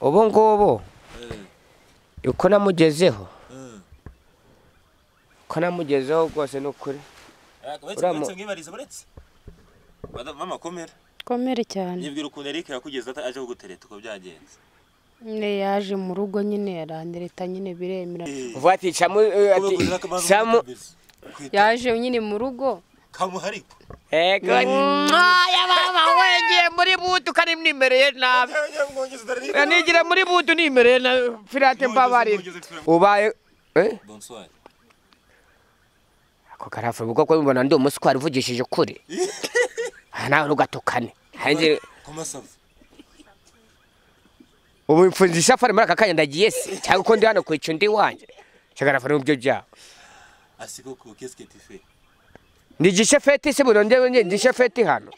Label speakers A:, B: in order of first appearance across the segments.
A: ubu ngubu uko namugezeho uko namugezeho rwose ni ukuri Uramu-
B: uretse mwibariza uretse mama komera
C: komere cyane
B: nibwira ukuntu Eric yakugeze ata- aje kugutereta uko byagenze
C: nyine yaje mu rugo nyine arandereta nyine biremera
A: uvuga ati camu eh, ati samu
C: yaje nyine mu rugo
B: kamuhariko
A: ego mwaya mama wengiye muri butu kandi mwimereye nabi nigira muri butu nimereye na pirate mbabarira ubaye eh
B: bonsoir
A: ako karafu ubwo ko mbona ndi umuswari uvugishije ukuri aha nawe ntugatukane hanjye
B: comment ça va
A: ubu mfunze isafari muri aka kanya ndagiye se cyangwa uko ndi hano kwica undi wanjye shagarafari mu byo byawe
B: asi koko qu'est-ce que tu fais
A: ni igishefeti se burongere njye ndi ishefeti hano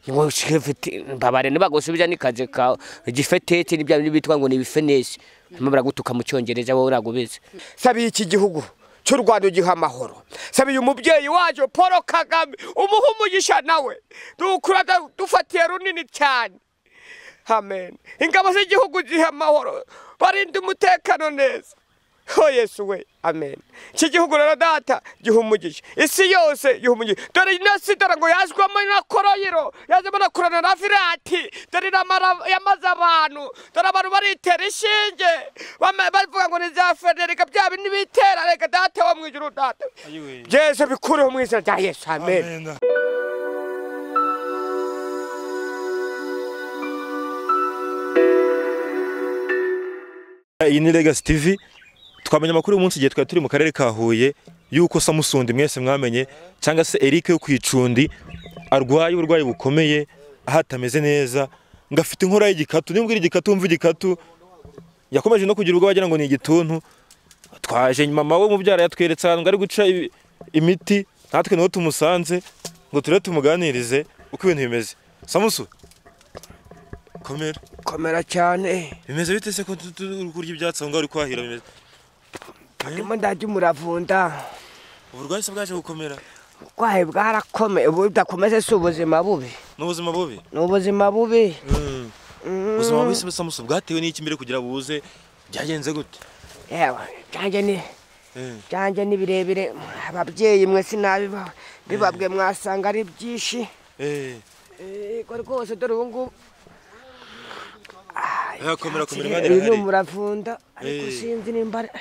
A: ngo ishefeti mbabare nibagusubiza n'ikazi kawe igifeteti n'ibya bindi bitwa ngo ni ibifenesi barimo baragutuka mu cyongereza wowe uragubize sabiye iki gihugu cy'u rwanda ugiha amahoro sabiye umubyeyi wacu paul kagame umuha umugisha nawe dukura dufatiye runini cyane amen ingabo z'igihugu ziha amahoro barinde umutekano neza ho yesu we amen iki gihugu rero data gihumugije isi yose gihumugije dore na sidara ngo yazwamo na koroyiro yazwamo na korona na virati dore namara- yamaze abantu dore abantu baritera inshinge bama- bavuga ngo ni za federika bya bindi bitera reka data wo mu ijuru data yesu bikureho mu izina rya yesu amen
B: iyi ni Legacy TV twamenye amakuru uyu munsi igihe twari turi mu karere ka Huye yuko Samusundi mwese mwamenye cyangwa se Eric yo ku icundi arwaye uburwayi bukomeye aho atameze neza ngo afite inkora y'igikatu niba umbwira igikatu wumva igikatu yakomeje no kugira ubwoba agira ngo ni igituntu twaje mama we umubyara yatweretse ahantu ngo ari guca ibi- imiti natwe niho tumusanze ngo turebe tumuganirize uko ibintu bimeze Samusu komera
A: komera cyane
B: bimeze bite se ko tu- tu- uri kurya ibyatsi aho ngaho uri kwahira bimeze
A: ndimo ndarya umuravunda
B: uburwayi se bwaje gukomera
A: ubwayi bwarakomeye budakomeze si ubuzima bubi
B: ni ubuzima bubi
A: ni ubuzima bubi
B: ubuzima bubi se samusi bwatewe n'iki mbere kugira buze byagenze gute
A: yewe byanjye ni byanjye ni birebire ababyeyi mwe sinabiba bibabwe mwasanga ari byinshi yego rwose dore ubu ngubu
B: komera komera imana
A: uyu ni
B: irahari
A: umuravunda ariko
B: Eh.
A: sinzi nimba ari-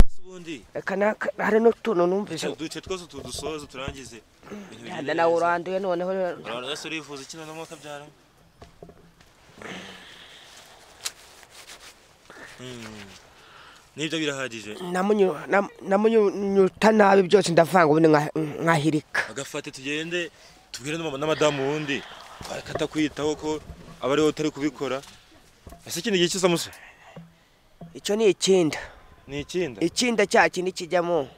B: Ese ubundi
A: reka naka- hari n'utuntu numvise
B: duce twose utu dusoze turangize ibintu bigende
A: yanda nawe
B: neza.
A: uranduye noneho
B: Urabona ese urifuza iki noneho ukabyara Mm. nibyo birahagije
A: namunyu- nam- namunyuta nabi byose ndavanga ubundi nka- nkahirika
B: agafate tugende tubwire n'ama- n'amadamu wundi twarekata kwitaho ko aba ari wowe utari kubikora ese ikindi gihe cy'isamusi
A: icyo ni ikinda
B: ni ikinda
A: ikinda cya kindi kijyamo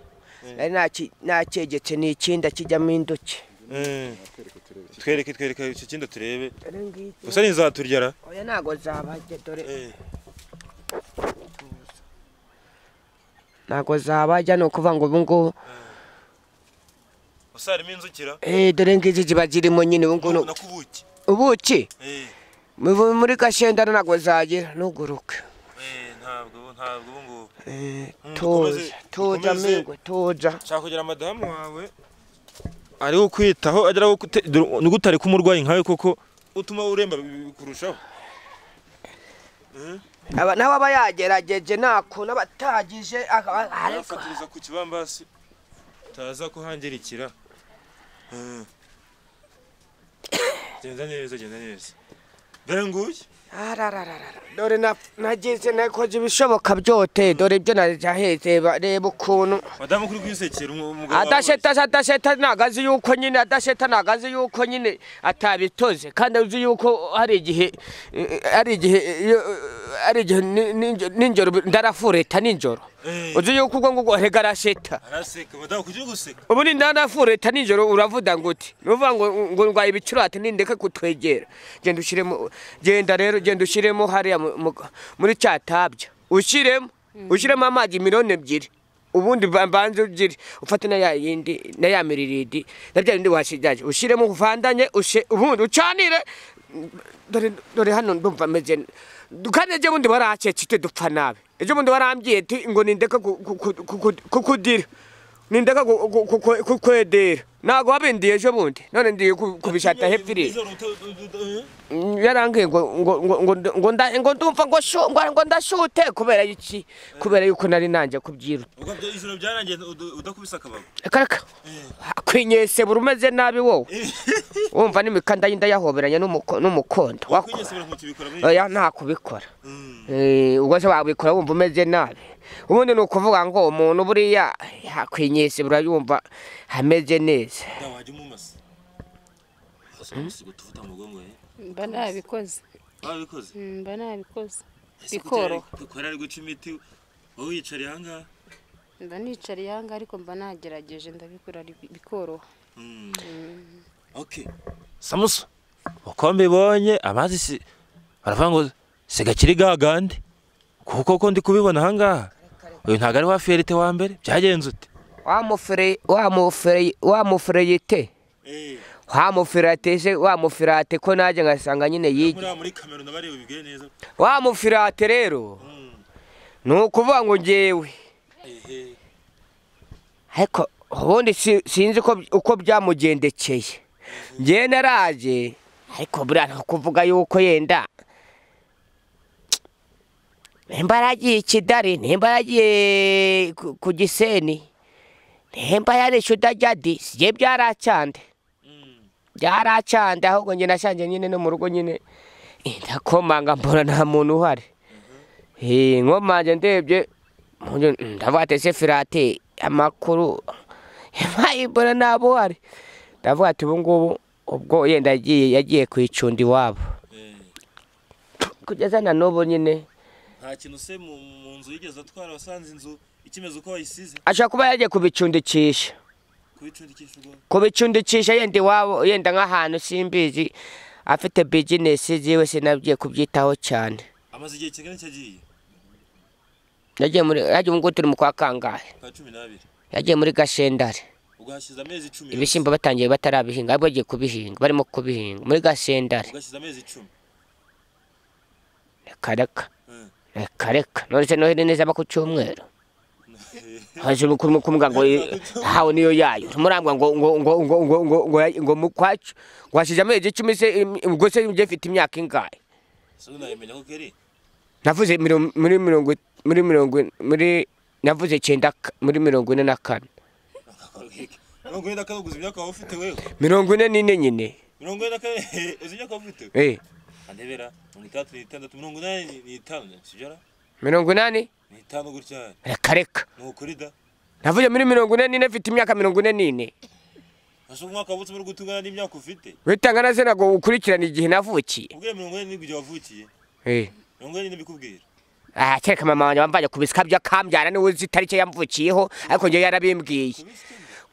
A: nari naki- nakegetse ni ikinda kijyamo induki
B: Eh. twereke twereke icyo kinda turebe
A: Dore ngiki.
B: gusa ntizaturya
A: oya ntago zabajya dore ntabwo zabajya ni ukuvuga ngo ubu ngubu
B: gusa harimo inzukira
A: eh dore ngizi ziba zirimo nyine ubu ngubu ni-
B: nakubuki
A: ubuki mu- muri gashendana ntabwo zagira ntuguruke
B: ntabwo ntabwo ubu ngubu
A: Eh,
B: Mm,
A: tuza
B: dukomeze-
A: tuza
B: dukomeze.
A: mingwe tuza
B: nshaka kugira madamu wawe ari ukwitaho agera aho gute- dore ni gute ari kumurwayi nkawe koko utuma uremba bi- bikurushaho
A: Aba- nawe aba yagerageje nakuntu aba atagije aka- a- ariko
B: yafatiriza ku kibambasi utaza kuhangirikira Mm. genda neza genda neza dore nguyu
A: ararararara. dore na- nagize nakoze ibishoboka byose dore ibyo naraheze ba- reba ukuntu
B: madamu kuri kwisekera umu- umugabo wawe
A: adasheta adasheta ntabwo azi yuko nyine adasheta ntabwo azi yuko nyine atabitoze kandi azi yuko hari igihe eh, ari igihe eh, iyo, eh, ari igihe ni- ni- nijoro ndarafureta nijoro
B: Eh.
A: uzi yuko ubwo ngubwo rega arasheta
B: araseka madamu kujya guseka
A: ubu ni ndanafureta nijoro uravuda ngo uti nuvuga ngo ngo ndwaye ibicurate nindeke kutwegera genda ushyiremo genda rero genda ushyiremo hariya mu- mu- muri cya tabya ushyiremo ushyiremo amazi miliyoni ebyiri ubundi ba- banze ugire ufate na ya yindi na ya miriridi na bya bindi washigaje ushyiremo uvandanye ushe ubundi ucanire dore dore hano ndumva meze Du- kandi ejo bundi baracecite dupfa nabi ejo bundi barambwiye ati ngo nindeka ku- ku- ku- ku- ku- kukudira nindeka ku- ku- ku- ku- kukwedera ntago wabindiye ejo bundi none ndiye ku- kubishata hepfiri yarambwiye ngo ngo ngo ngo nd- ngo nda- ngo ndumva ngo shu ngo ngo ndashute kubera iki kubera yuko nari nanjye kubyiruta
B: ijoro byarangiye udakubise akabago
A: karaka kwinyesebura umeze nabi wowe wumva n'imikanda y'inda yahoberanye n'umuko- n'umukondo Wako- oya nta kubikora Eh, ubwo se wabikora wumva umeze nabi ubundi ni ukuvuga ngo umuntu buriya yakwinyesebura yumva ameze neza
B: wajya umumasa tuvuta mu mugongo ye
C: mba nabikoze
B: wabikoze
C: Mm, mba nabikoze
B: Ese kuko yari-
C: bikoroha
B: kuko yari ari guca imiti wowe wiyicariye ahangaha
C: mba nicariye aha ngaha ariko mba nagerageje ndabikora ari- bikoroha
B: okay samuso uko mbibonye amazi si baravuga ngo se gakiri gagande kuko uko ndi kubibona ahangaha uyu ntabwo ari wa fiyerite wa mbere byagenze ute
A: wamufere wamufere wamufureyite wamufirate se wamufirate ko najye ngasanga nyine yigi
B: muri kamera nabareba bibwiye neza
A: wamufirate rero ni ukuvuga ngo ngewe ariko ubundi si- sinzi ko- uko byamugendekeye ngewe naraje ariko buriya nta kuvuga yuko yenda nimba yaragiye ikidari nimba yaragiye ku- ku giseni nimba yarishe udajyadi siye byaracande byaracande ahubwo njye nashanje nyine no mu rugo nyine ndakomanga mbona nta muntu uhari Eh, nkomanje ndebye mbona, mm, ndavuga ati ese firate amakuru yabaye mbona nabo uhari ndavuga ati ubu ngubu ubwo yenda yagiye yagiye kwicunda iwabo kugeza na n'ubu nyine
B: nta kintu se mu mu nzu yigeze atwara wasanze inzu ikimeze uko wayisize
A: ashobora kuba yagiye kubicundikisha
B: kubicundikisha ubwo
A: kubicundikisha yenda iwabo yenda nk'ahantu simbizi afite bizinesi ziwe sinabwiye kubyitaho cyane
B: amaze igihe kingana cyagiye
A: yagiye muri yagiye ubu ngubu turi mu kwa kangahe
B: kwa cumi n'abiri
A: yagiye muri gasendare
B: ugahashize amezi icumi
A: ibishyimbo batangiye batarabihinga ariko bagiye kubihinga barimo kubihinga muri gasendare
B: ugahashize amezi icumi
A: reka reka
B: Eh.
A: reka reka none se noheli neza aba ku cyumweru hajuru kumubwira ngo hawe niyo yayo murangwa ngo ngo ngo ngo ngo ngo ngo ngo mu kwacu ngo hashize amezi icumi se im- ubwo se njye mfite imyaka ingahe
B: se unayimenya ko keri
A: navuze mirongo- muri mirongo muri mirongo muri navuze icyenda ka- muri mirongo ine na kane
B: mirongo ine na kane uguze imyaka waba ufite wewe
A: mirongo ine n'ine nyine
B: mirongo ine na kane uzi imyaka waba ufite
A: eh
B: andebera mirongo itandatu n'itandatu mirongo inani n'itanu sibyo
A: mirongo inani
B: n'itanu gutya
A: reka reka
B: ni ukuri da
A: navuze muri mirongo ine n'ine mfite imyaka mirongo ine n'ine
B: ese umwaka wabutse muri gutungana n'imyaka ufite
A: witanga na sena ngo ukurikirane igihe navukiye
B: ubwiye mirongo ine n'igihe wavukiye mirongo ine n'ibikubwira
A: aha kereka mama wanjye wamvanye ku bisika by'akambyara niwe uzi itariki yamvukiyeho ariko njyewe yarabimbwiye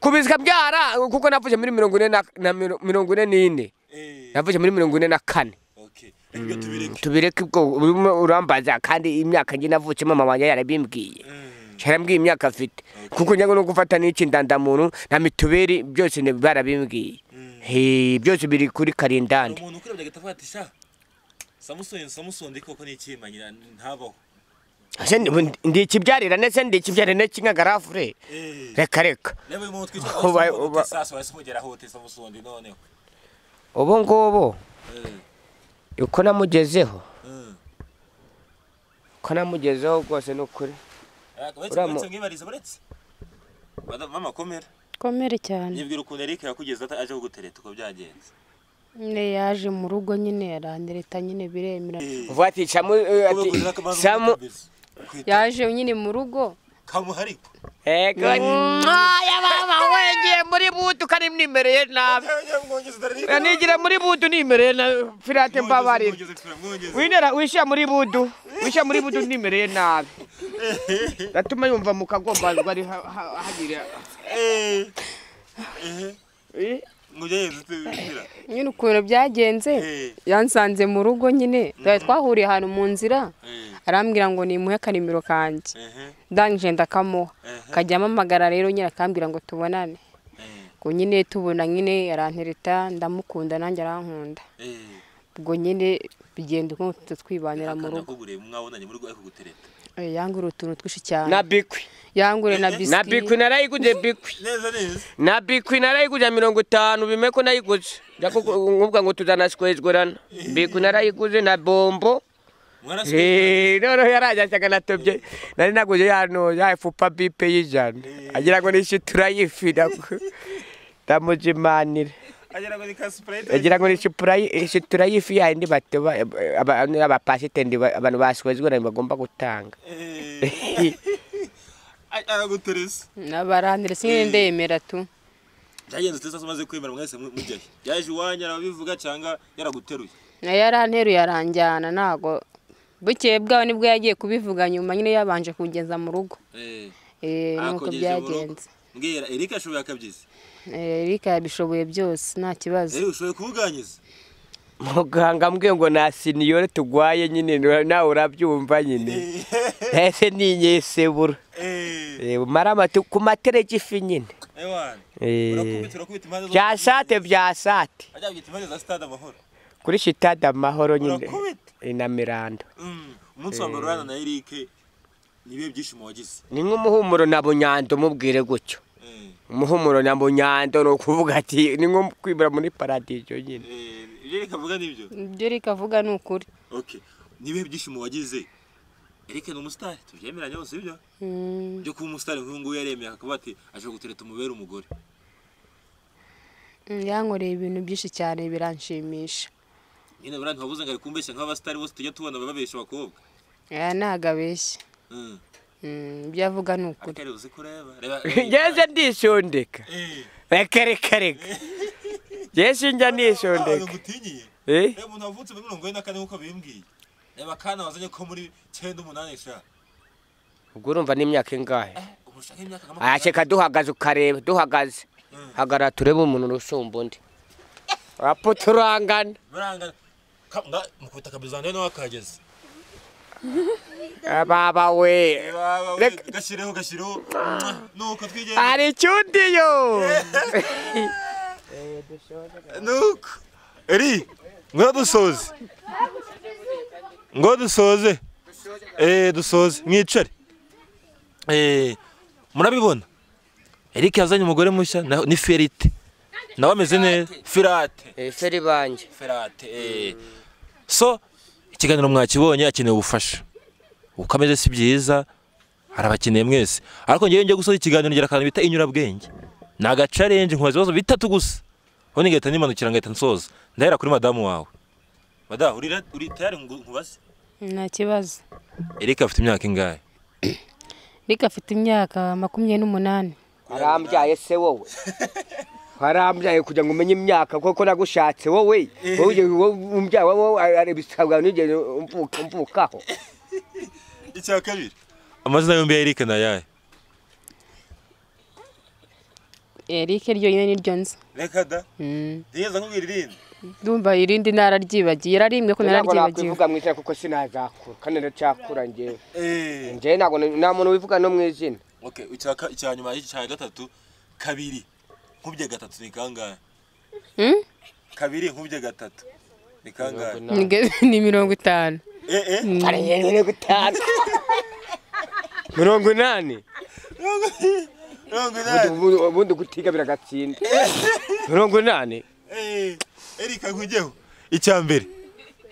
A: ku bisika byara kuko navuze muri mirongo ine na- na miro- mirongo ine n'ine
B: eee
A: navuze muri mirongo ine na kane
B: oke reka ibyo tubireke
A: tubireke ubwo urimo urambaza kandi imyaka njye navukiye mama wanjye yarabimbwiye
B: Mm.
A: yarambwiye imyaka afite kuko njya no gufata n'iki ndandamuntu na mituberi byose ni- barabimbwiye
B: Mm.
A: He, byose biri kuri
B: hari
A: karindani
B: umuntu ukurebye agahita avuga ati sha samusoni samusoni koko ni ikiyimanyira ntabaho
A: Ese ndi- ndi ikibyarira ndetse ndi ikibyarira cy'inkagarafure
B: eee
A: reka reka
B: reba uyu muntu twitwa
A: Uba- uba-
B: samusoni wahise umugera aho wote samusoni noneho
A: ubu ngubu
B: eee
A: uko namugezeho
B: eee
A: uko namugezeho rwose ni ukuri
B: uretse
A: Uriya mu-
B: uretse mwibariza uretse Madamu, mama komera
C: komere cyane
B: nibwira ukuntu eric yakugeze ata- aje kugutereta uko byagenze
C: nyine yaje mu rugo nyine yarandereta nyine biremera
A: uvuga ati samu eh, ati samu
C: yaje nyine mu rugo
B: kamuhariko
A: ego mwaya mama wengeye muri butu kandi mnimereye nabi Eh, nigira muri butu nimereye nabi firate mbabarira winera wishyira muri budu wishyira muri budu nimereye nabi gatuma yumva mu kagombazwa ari ha- ha- hagira Eh,
C: nyine ukuntu byagenze yansanze mu rugo nyine twari twahuriye ahantu mu nzira arambwira ngo nimuhe akarimiro kanjye ndangije ndakamuha akajya amamagara rero nyine akambwira ngo tubonane ubwo nyine tubona nyine arantereta ndamukunda nanjye arankunda ubwo nyine bigenda uko twibanira mu rugo
D: bureba mwabonanye muri rwo ariko gutereta
C: Eh, yangure utuntu twinshi cyane
A: na bikwi
C: yangure na
A: na
C: bisiki
A: bikwi narayiguze bikwi
D: neza neza
A: na bikwi narayiguze mirongo itanu bime ko nayiguze njya kuvuga ngo tuzanaswezwerana bikwi narayiguze na bombo
D: mwaraswe
A: Eh, noneho yarajyaga natobye nari naguze yano ya efupa bipe y'ijana agira ngo nishe turayifira ndamuzimanire
D: agera ngo ni ka sprite
A: agira ngo nishe purayi- nishe turayifi yayindi batoba abapasitendi abantu baswezwerana bagomba gutanga
D: araguteresa
C: nabaranire singe ndemera tu
D: byagenze uteza umaze kwemera mwese mu- mujyayo yaje iwanyu arabivuga cyangwa yaraguteruye
C: nayo yaranteruye aranjyana ntago bukeye bwawe nibwo yagiye kubivuga nyuma nyine yabanje kugeza mu rugo
D: Eh,
C: Eh, nuko
D: akogejeje mu rugo.
C: byagenze
D: mbwira erike ashoboye akabyizi
C: Eh, erika yabishoboye byose nta kibazo
D: erike ushoboye kubuganyiza
A: muganga ambwiye ngo na siniyore tugwaye nyine nawe urabyumva nyine ese ni inyesebura
D: Eh,
A: Eh, umare amatu ku matereki ifi nyine
D: ewana
A: Eh.
D: urakubita urakubita impande zose
A: bya sate bya sate
D: ajya kubyita impande za sitade amahoro
A: kuri sitade amahoro nyine
D: urakubita
A: eh, na miranda
D: Mm, umunsi wa mbere urana na erike nibihe byishimo wagize
A: ni nk'umuhumuro na bunyando umubwire gutyo
D: Eh,
A: umuhumuro na bunyando ni ukuvuga ati ni nko kwibura muri paradizo nyine
D: eh, ibyo erike avuga nibyo
C: ibyo erika avuga ni ukuri
D: okay nibihe byishimo wagize erike ni umusitari tubyemeranya bose ibyo
C: Mm,
D: byo kuba umusitari nk'uyu nguyu yaremeye akavuga ati aje gutereta umubere umugore
C: mm, yankoreye ibintu byinshi cyane biranshimisha
D: nyine buriya ntiwabuze ngo ari kumbeshya nk'abasitari bose tujya tubona bababeshya abakobwa
C: aya ntago abeshya
D: Mm.
C: Mm, ibyo avuga ni ukuri
D: ariko ari uzi kureba reba
A: ngeze ndishondeka reka reka reka ngeze njya ndishondeka
D: ngutinyiye
A: Eh?
D: reba umuntu wavutse muri mirongo ine na kane nk'uko bimbwiye reba akana wazanye ko muri cyenda umunani sha
A: ubwo urumva n'imyaka ingahe
D: ubu ushaka imyaka nka
A: aya
D: makumyabiri
A: sheka duhagaze ukareba duhagaze hagarara turebe umuntu urusumba undi apo turangana
D: birangana Ka- nga- mukubita kabizana rero nawe akageze
A: baba we Reka-
D: gashyireho gashyireho nuko twigenda
A: hari icyundiyo
D: nuko
B: eri ngo dusoze ngo dusoze eh dusoze mwicare eh murabibona Eric yazanye umugore mushya na- ni Ferite nawe ameze neza
D: firate
A: feri banjye
D: firate eh.
B: so ikiganiro mwakibonye akeneye ubufasha uko ameze si byiza arabakeneye mwese ariko ngewe ngiye gusoza ikiganiro ngira akantu bita inyurabwenge ni agacarenje nkubaza ibibazo bitatu gusa ubundi ngahita nimanukira ngahita nsoza ndahera kuri madamu wawe
D: madamu uri ra- uri tayari ngo nkubaze
C: nta kibazo
B: Eric afite imyaka ingahe
C: erika afite imyaka makumyabiri n'umunani
A: warambyaye se wowe warambyaye kugira ngo umenye imyaka kuko nagushatse wowe wowe ugeze- wowe umbyara wowe ari ibisabwa nigeze umvuka- umvukaho
D: icya kabiri
B: amazina yombi ya Eric ni ayahe
C: erike ryo nyine niryo nzi
D: reka da
C: Mm.
D: ntigeze nkubwira irindi
C: ndumva irindi nararyibagiye yararimbwe ko
A: ntabwo
C: nararyibagiwe
A: nakwivuga mu izina kuko sinazakura kandi ndacyakura njyewe
D: Eh.
A: njyewe ntabwo nta muntu wivuga no mu izina
D: Okay, icya ka- icya nyuma icya gatatu kabiri nkubye gatatu ni kangahe
C: Mm?
D: kabiri nkubye gatatu ni kangahe
C: Nige- ni mirongo itanu
D: eh eh
A: ari mirongo itanu mirongo inani
D: mirongo
A: Ubundi-
D: inani
A: ubundi- ubundi gutiga biragatsinda mirongo inani
D: eh erika nkujyeho
B: icya mbere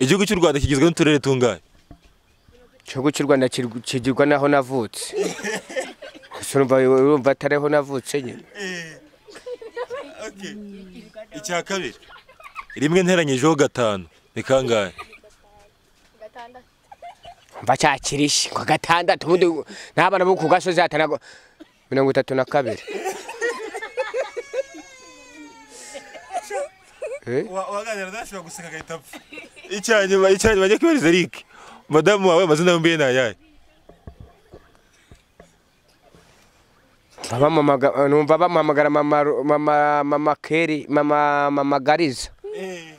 B: igihugu cy'u Rwanda kigizwe n'uturere tungahe
A: igihugu cy'u rwanda kiri- kigirwa n'aho navutse Ese urumva urumva atari aho navutse nyine
D: eh okay icya kabiri
B: rimwe nteranyijeho gatanu ni kangahe
A: mva cyakirishi kwa gatandatu ubundi nta bana bo ku gasozi hatanago mirongo itatu na kabiri Eh?
D: Wa- waganira ntashobora guseka agahita apfa
B: icya nyuma icya nyuma njye kwibariza Eric madamu wawe amazina yombi ye ni ayahe
A: Baba mamaga- numva bamuhamagara mama Ru- mama mama keri mama mama gariza
D: eh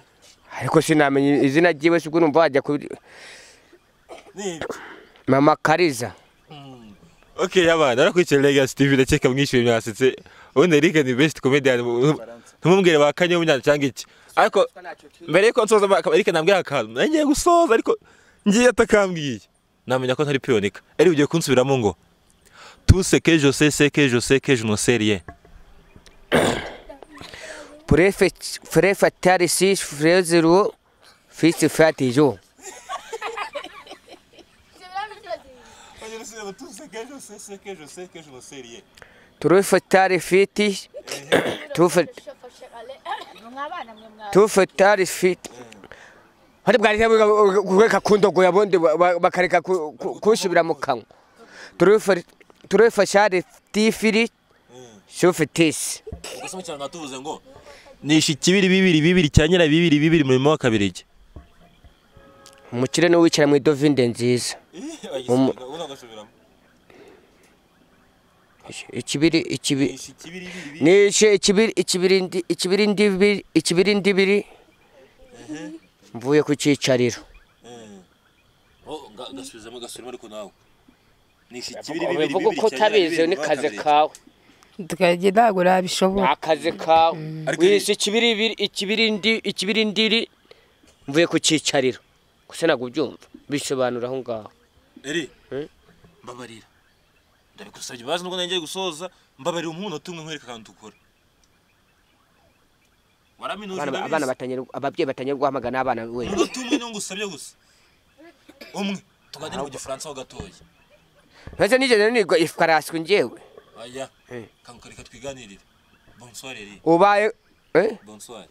A: ariko sinamenya izina ryiwe sibwo numva wajya kuri
D: ni
A: mama kariza
B: okay abana arakurikira Legacy TV ndakeka mwishyuye mwasetse ubundi Eric ni best comedian mu- ntumubwire ba kanyeho nyine cyangwa iki ariko mbere yuko nsoza Eric nambwira akantu nari ngiye gusoza ariko ngiye atakambwiye namenya ko ntari piyonika Eric ugiye kunsubiramo ngo tu se que je sais c'est que je sais que je ne sais rien
A: Prefe frefa tarisi frezero fisi fatijo. Turufe tarifiti tufe tufe tarifiti. Hari bwari kureka kundogo yabondi bakareka kushibira mu kanwa. Turufe turufe shari tifiri shufitisi.
D: ugasoma cyane tuvuze ngo
B: nishe ikibiri bibiri bibiri cya nyira bibiri bibiri murimo w'akabirigi
A: Umukire ni wicara mu idovinde nziza.
D: ubu ntagasubiramo
A: ikibiri ikibiri
D: nishe ikibiri bibiri
A: nishe ikibiri ikibirindi ikibirindibiri ikibirindibiri mvuye ku cyicariro
D: gasubizamo gasubiramo ariko nawe nishe ikibiri bibiri
A: ubivuga
D: bibiri
A: uko utabizi ni kaze kawe
C: tukajya ntabwo
A: ni
C: nabishobora
A: akaze kawe
D: Ariko-
A: wishe ikibiribiri ikibirindi ikibirindiri mvuye ku cyicariro gusa ntabwo ubyumva bisobanura aho ngaho
D: eri
A: Eh?
D: mbabarira ndabigusabye imbabazi nubwo nongeye gusoza mbabarira umunota umwe nkwereka akantu ukora waraminuje
A: Abana-
D: ndabizi.
A: abana batangira ababyeyi batangira guhamagana abana we
D: umunota umwe niwo ngusabye gusa umwe tuganire mu gifaransa ho gatoya
A: ntacyo nigeze nigwa ifaraswi ngewe
D: aya
A: Eh.
D: kanka reka twiganirire bonsoir eri
A: ubaye eh
D: bonsoir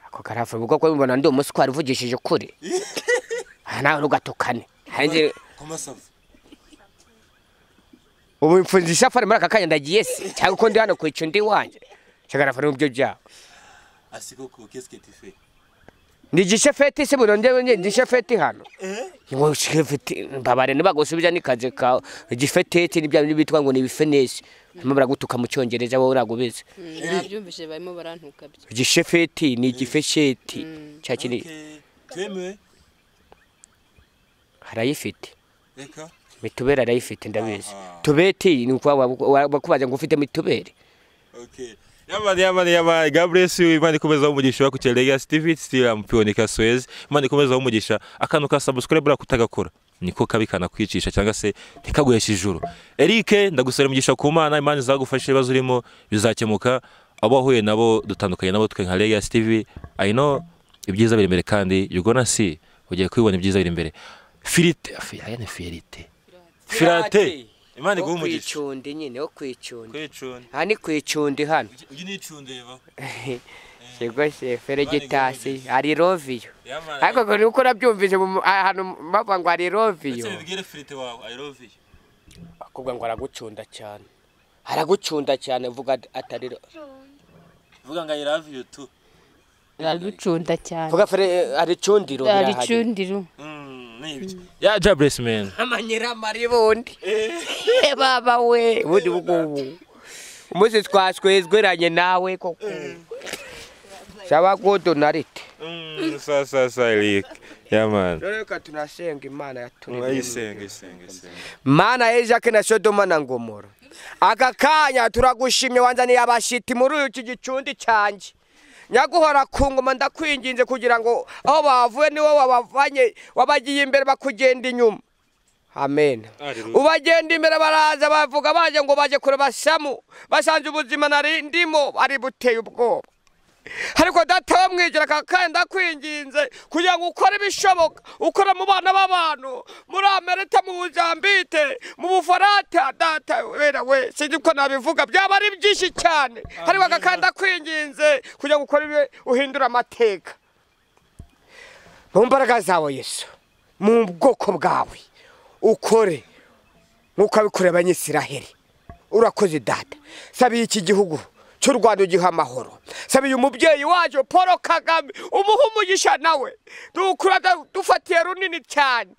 A: ako karafura kuko mbona ndi umuswari uvugishije ukuri aha nawe ntugatukane hanze
D: komasavu
A: ubu mfunze isafari muri aka kanya ndagiye se cyangwa uko ndi hano kwica undi wanjye shagarafura mu byo byabo
D: asi koko kesike tife
A: ni igishefeti se burondebe njye ndi igishefeti hano ngo shefeti mbabare ntibagusubiza n'ikazi kawe igifeteti n'ibya bindi bitwa ngo ni ibifenesi barimo baragutuka mu cyongereza wowe uragubize
C: nabyumvise barimo barantuka byo
A: igishefeti ni igifesheti cya kindi
D: twemewe
A: harayifite
D: reka
A: mitubere arayifite ndabizi
D: Aha.
A: tubeti ni ukuvuga bakubaza ngo ufite mitubere
D: okay
B: yamani yamani yamani gaburesi imana ikomeza umugisha bakukira legasi tivi sitira mupionika soyezi imana ikomeza umugisha akantu ka sabusikore buriya kutagakora niko kabi kanakwicisha cyangwa se ntikaguheshe ijuru erike ndagusaba umugisha ku mana imana izagufasha ibibazo urimo bizakemuka abo wahuye nabo dutandukanye nabo twe nka legasi tivi ayino ibyiza biri imbere kandi yugona si ugiye kubibona ibyiza biri imbere firite afi- aya ni firite firate imana iguhe
A: wo
B: umugisha
A: kwicundi nyine wo kwicundi
B: kwicunda
A: aha ni kwicundi hano
D: uyu ni icundeba
A: yego shefere gitasi hari roviyo
D: yamani
A: ariko ngo nuko nabyumvise mu- mu- ahantu bavuga ngo hari roviyo
D: ndetse bibwire firite wawe i love you
A: bakubwa ngo aragucunda cyane aragucunda cyane vuga ati- atari ro-
D: vuga ngo i love you tu
C: araducunda cyane
A: vuga fere ari cundiro
C: aricundiro
D: Mm, ni ibyo
B: ya jaburesi meni
A: amanyiramari bundi baba we ubundi bugubu umunsi twaswezweranye nawe koko saba godonarite
B: saa saa saa eric yamani
A: rero reka tunasenga imana yaturemye
B: ayisenga isenga isenga
A: mana ya jacques na sodoma na ngomoro aka kanya turagushimye wanzaniye abashiti muri iki gicundi cyanjye nyaguhora ku ngoma ndakwinginze kugira ngo aho bavuye niwo wabavanye wabagiye imbere bakugenda inyuma amen
B: Hallelujah.
A: ubagenda imbere baraza bavuga baje ngo baje kureba samu basanze ubuzima nari ndimo ari buteye ubwoba ariko data wo mwijira aka kanya ndakwinginze kugira ngo ukore ibishoboka ukore mu bana b'abantu muri amerika mu buzambite mu bufarata data wera we sinzi ko nabivuga byaba ari byinshi cyane ariko aka kanya ndakwinginze kugira ngo ukore ibi- uhindure amateka mu mbaraga zawe yesu mu bwoko bwawe ukore nk'uko abikorera abanyisiraheli urakoze data sabiye iki gihugu cy'u rwanda ugiha amahoro sabiye umubyeyi wacu paul kagame umuhe umugisha nawe dukura dufatiye runini cyane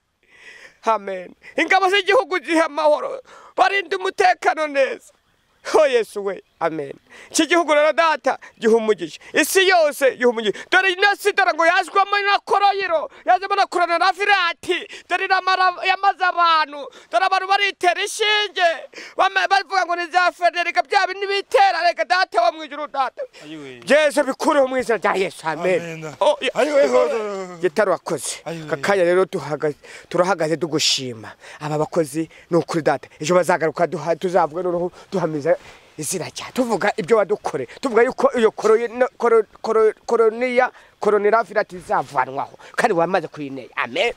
A: amen ingabo z'igihugu zihe amahoro barinde umutekano neza ho yesu we amen iki gihugu rero data giha umugisha isi yose giha umugisha dore na sidara ngo yazwamo na koroyiro yazwamo na korona na virati dore n'amara- yamaze abantu dore abantu baritera inshinge bama- bavuga ngo ni za fene reka bya bindi bitera reka data wo mu ijuru data
B: Ayiwe.
A: byese bikureho mu izina rya yesu amen
B: Amen.
A: Oh, yeah.
B: Ayiwe, ho-
A: gitari wakoze
B: Ayiwe.
A: aka kanya rero duhaga- turahagaze tugushima aba bakozi ni ukuri data ejo bazagaruka duha- tuzavuga noneho duhamiza izina rya tuvuga ibyo wadukore tuvuga yuko iyo korona- koro- koro- koroniya koronavirus izavanwaho kandi wamaze kuyineya amen